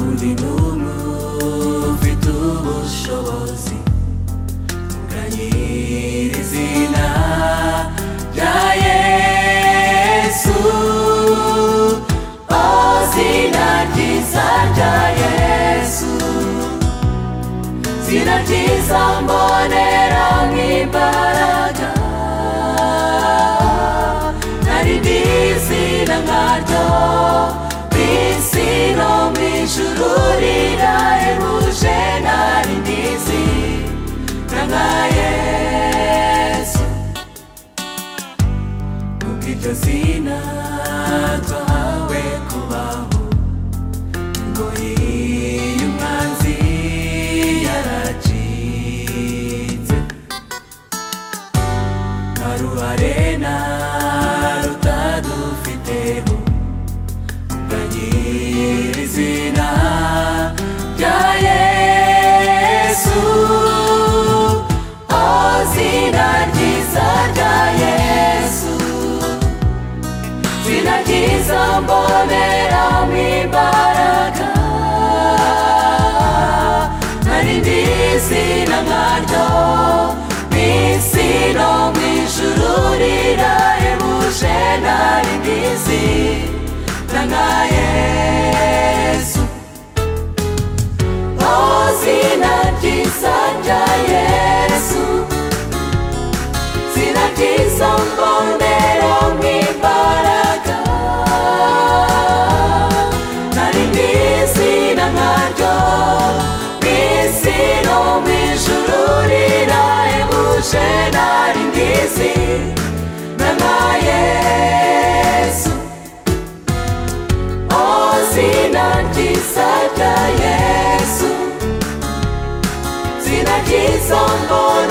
mvidumu by'ubushobozi bwa nyirizina rya Yesu Ozina ryiza rya Yesu Zina ryiza mbonera nk'imbaraga Nari ndi izina nkaryo ku isi no mu ijuru rirahebuje Nari ndi izina nka Yesu Kuko iryo zina twahawe kubaho ngo iyo umwanzi yaracitse nta ruhare na rutadufiteho ngo nyiri izina rya Yesu o zina ryiza rya Yesu zinagiza mbonera mu imbaraga narindi zina nkaryo mu isi no mu ijuru rirahebuje narindi zina nka yesu o zina ryiza rya yesu zinagiza mbonera mu imbaraga narindi zina nkaryo mu isi no mu ijuru rirahebuje narindi zina nka yesu o zina ryiza rya yesu zinagiza mbonera